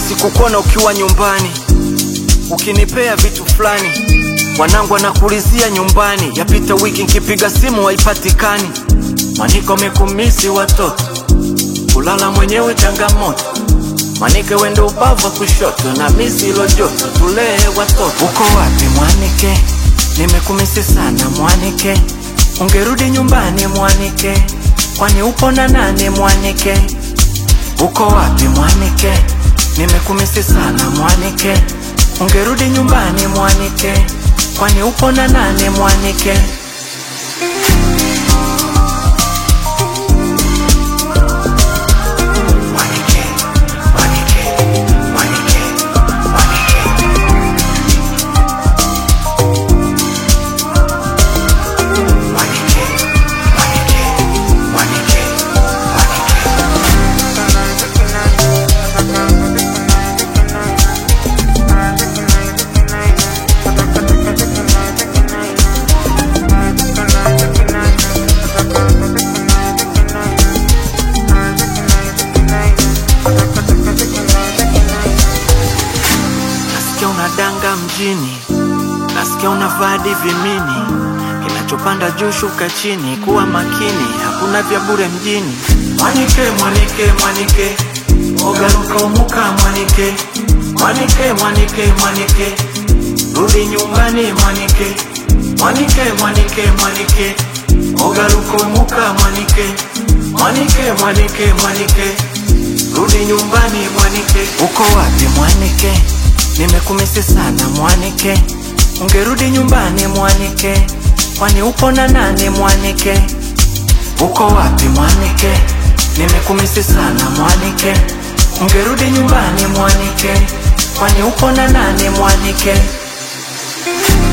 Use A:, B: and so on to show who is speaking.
A: sikukona ukiwa nyumbani ukinipea vitu fulani wanangu anakulizia nyumbani yapita wiki nkipiga simu haipatikani mwaniko mekumisi watoto kulala mwenyewe changamoto mwanike wende ubavu wa kushoto na misi ilo joto tulee watoto uko wapi mwanike nimekumisi sana mwanike ungerudi nyumbani mwanike kwani upo na nani mwanike uko wapi mwanike nimekumisi sana mwanike ungerudi nyumbani mwanike kwani upo na nani mwanike Mwanike, mwanike, mwanike, mwanike. Mwanike, mwanike, mwanike, mwanike. Nasikia unadanga mjini, nasikia unavadi vimini, kinachopanda juu shuka chini, kuwa makini, hakuna vya bure mjini. Mwanike, mwanike, mwanike, ogaruka umuka mwanike, mwanike, mwanike, mwanike, rudi nyumbani mwanike, mwanike, mwanike, mwanike, ogaruka umuka mwanike, mwanike, mwanike, mwanike, rudi nyumbani mwanike. Uko wapi mwanike? Nimekumisi sana mwanike, ungerudi nyumbani mwanike, kwani upo na nani mwanike? Uko wapi mwanike? Nimekumisi sana mwanike, ungerudi nyumbani mwanike, kwani upo na nani mwanike?